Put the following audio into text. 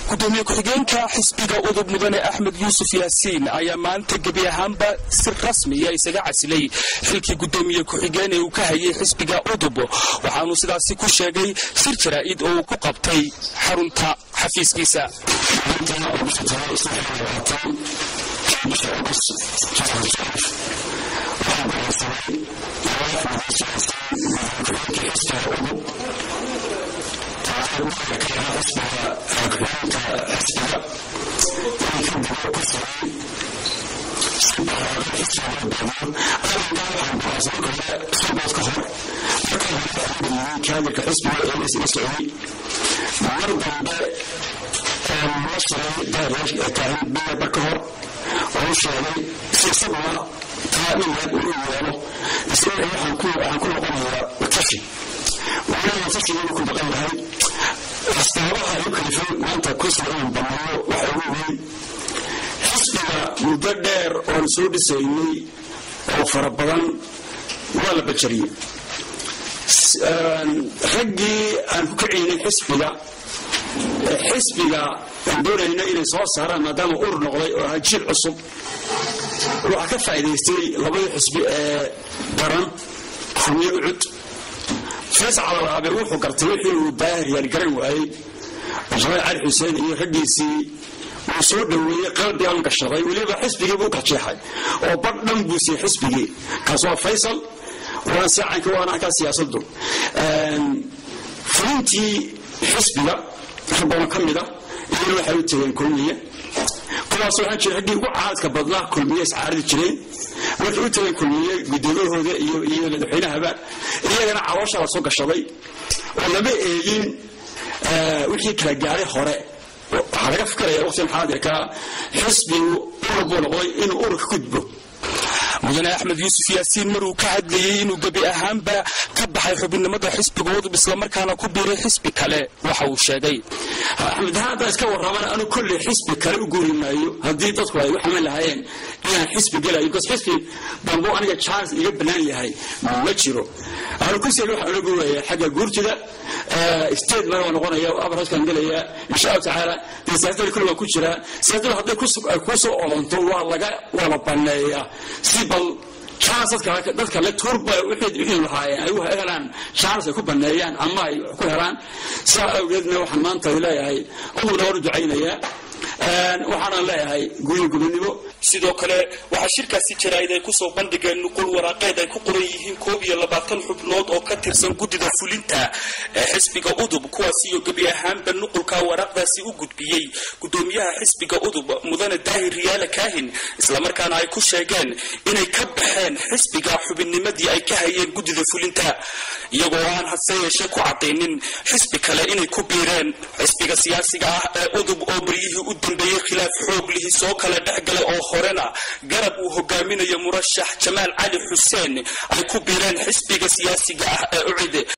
gudoomiye ku-xigeenka xisbiga udub mudane axmed yuusuf yaasiin ayaa maanta gebi ahaanba si rasmiya isaga casilay xilkii gudoomiye ku-xigeen ee uu ka hayay xisbiga udub waxaanuu sidaasi ku sheegay sir jaraa'id oo uu ku qabtay xarunta xafiiskiisa kaadirka xisbiga ee isla socday mar dambe la shiray taahin biyaba ka hor oo sheegay si isaguna taa inaad u yeelo isagana waxaan ku noqonayaa watashi walaala watashigeenu ku maqan yahay asbaabaha ay u kalifay maanta kursiga inaan banneeyo waxa ugu weyn xisbiga muddo dheer oon soo dhisaynay oo fara badan waa la bajariyey raggii aan ku kaciynay xisbiga xisbiga aan doonayna inay soo saaraan maadaama urur noqday oo ahaa jiil cusub waxaa ka faa'idaystay labadii xisbi ee daran xamiyo ucud faysal calalaabe wuxuu gartay wixii uu daahir yaaligaran waayey jamaal cali xuseen iyo raggiisii wuu soo dhoweeyey qalbigaan gashaday weliba xisbigii buu kajeexay oo badh dhan buu siiyey xisbigii kaas waa faysal waan saacanka waan arkaa siyaasadu fulintii xisbiga rabadan ka mida iyana waxay u tageen kulmiye kuwaas waxaan jira raggii ugu caadka badnaa kulmiye iscaaridi jireen markay u tageen kulmiye gudoomiyahooda iyo iyo madaxweynahaba iyagana caloosha la soo gashaday oo lama eegin wixii kala gaaray hore waxaa laga fikiraya waqtigan xaadirka xisbigu urur buu noqday inuu ururka gudbo mudane axmed yuusuf yaasiin maruu ka hadlayey inuu gebi ahaanba ka baxay xubinimada xisbiga udub islamarkaana ku biiray xisbi kale waxa uu sheegay axmed hadda iska warraban anu kolley xisbi kale u guuri maayo haddii dadku ay u xaman lahaayeen inaan xisbi gelayo bcause xisbi dambo aniga charles iga bannaan yahay ma jiro anu kursiga waxaan ula guuraya xagga guurtida state mara waa noqonaya abaraskaan gelaya insha allahu tacaala dee siyaasadda kulli waa ku jiraa siyaasadda hadday kuu soo olonto waa laga waa la banneeyaa si bal charles dadka le turba wixii lahaayeen ay u helaan charles ay ku banneeyaan ama ay ku helaan saa awgeedna waxaan maanta leeyahay udubna waan u ducaynayaa waxaanan leeyahay guuyo gubernimo sidoo kale waxaa shirkaasi jaraa'id ay kusoo bandhigeen nuqul waraaqeed ay ku qoran yihiin koob iyo labaatan xubnood oo ka tirsan guddida fulinta ee xisbiga udub kuwaas iyo gebi ahaanba nuqulka waraaqdaasi u gudbiyey gudoomiyaha xisbiga udub mudane daahir riyaale kaahin islamarkaana ay ku sheegeen inay ka baxeen xisbiga xubinnimadii ay ka hayeen guddida fulinta iyagoo aan hase yeeshee ku cadaynin xisbi kale inay ku biireen xisbiga siyaasiga ah ee udub oo baryihii u dambeeyey khilaaf xoog lihi soo kale dhexgalay oo horena garab uu hogaaminayo murashax jamaal cali xuseen ay ku biireen xisbiga siyaasiga ah ee ucide